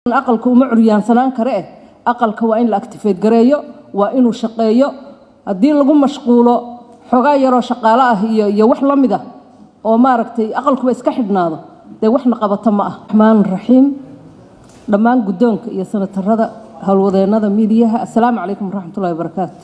aqalka uma curyaansanaan kare eh aqalka waa in la actifeed gareeyo waa inuu shaqeeyo haddii lagu mashquulo xoogaa yaroo shaqaalo ah iyo iyo wax la mid ah oo maaragtay aqalkuba iska xidhnaado dee waxna qabato ma ah raxmaan raxiim dhammaan guddoonka iyo sanatarada howlwadeennada miidiyaha assalaamu calaykum waraxmatullahi wabarakaatu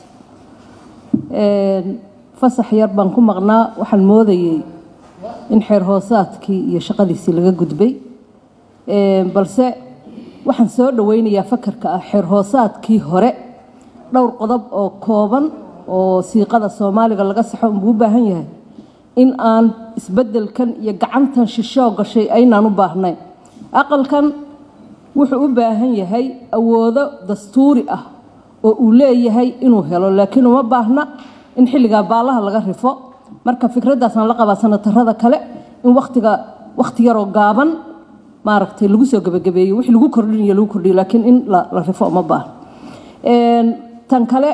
fasax yar baan ku maqnaa waxaan moodayey in xeer hoosaadkii iyo shaqadiisii laga gudbay balse waxaan soo dhoweynayaa fakarka ah xeer hoosaadkii hore dhowr qodob oo kooban oo siiqada soomaaliga laga saxo unbuu u baahan yahay in aan isbeddelkan iyo gacantan shishoo gashay aynaan u baahnayn aqalkan wuxuu u baahan yahay awoodo dastuuri ah oo uu leeyahay inuu helo laakiin uma baahna in xilligaa baallaha laga rifo marka fikraddaasaan la qabaa sanatarada kale in watiga wakhti yaroo gaaban maaragtay lagu soo gebagabeeyo wix lagu kordhinayo lagu kordhiyo laakiin in la rifo uma baahna tan kale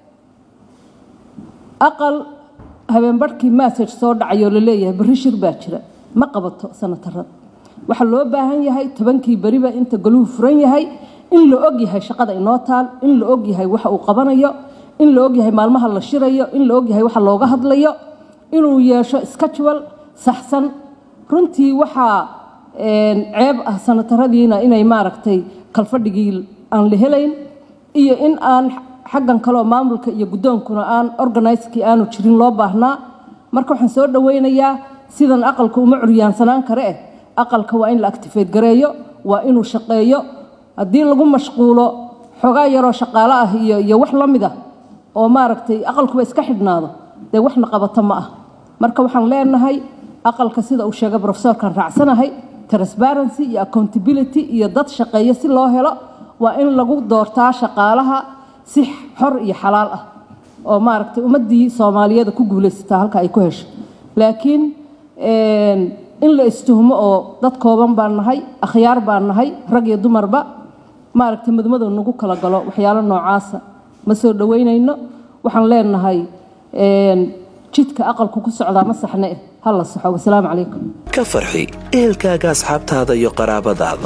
aqal habeenbarhkii massage soo dhacayoo la leeyahay berri shir baa jira ma qabato sanatarada waxaa loo baahan yahay tobankii beriba inta goluhu furan yahay in la og yahay shaqada inoo taal in la og yahay waxa uu qabanayo in la og yahay maalmaha la shirayo in la og yahay waxa looga hadlayo inuu yeesho schedule saxsan runtii waxaa ceeb ah sanataradiina inay maaragtay kalfadhigii aan la helayn iyo in aan xaggan kaleoo maamulka iyo guddoonkuna aan organiskii aanu jirin loo baahnaa marka waxaan soo dhoweynayaa sidan aqalka uma curyaansanaan kare eh aqalka waa in la actifeed gareeyo waa inuu shaqeeyo haddii lagu mashquulo xoogaa yaroo shaqaalo ah iyo iyo wax la mid ah oo maaragtay aqalkuba iska xidhnaado dee waxna qabato ma ah marka waxaan leenahay aqalka sida uu sheegay profesorkan raacsanahay transparency iyo accountability iyo dad shaqeeya si loo helo waa in lagu doortaa shaqaalaha si xor iyo xalaal ah oo maaragtay ummaddii soomaaliyeeda ku guulaysataa halka ay ku hesho laakiin in la istuhmo oo dad kooban baan nahay akhyaar baan nahay rag iyo dumarba maaragtay mudmadu nagu kala galo waxyaalo noocaasa ma soo dhoweynayno waxaan leenahay jidka aqalku ku socdaa ma saxne eh ha la saxo wasalaamu calaykum ka farxi ehelkaaga asxaabtaada iyo qaraabadaada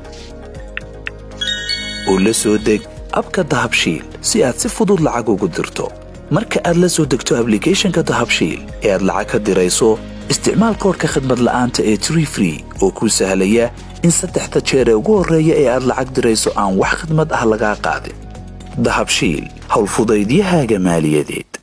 u la soo deg abka dahabshiil si aad si fudud lacag ugu dirto marka aad la soo degto ablicathonka dahabshiil ee aad lacag ka dirayso isticmaal koorka khadmad la'aanta ee tree free oo kuu sahlaya in saddexda jeer ee ugu horreeya ee aad lacag dirayso aan wax khidmad ah lagaa qaadin dahabshiil howlfudaydiyahaaga maaliyadeed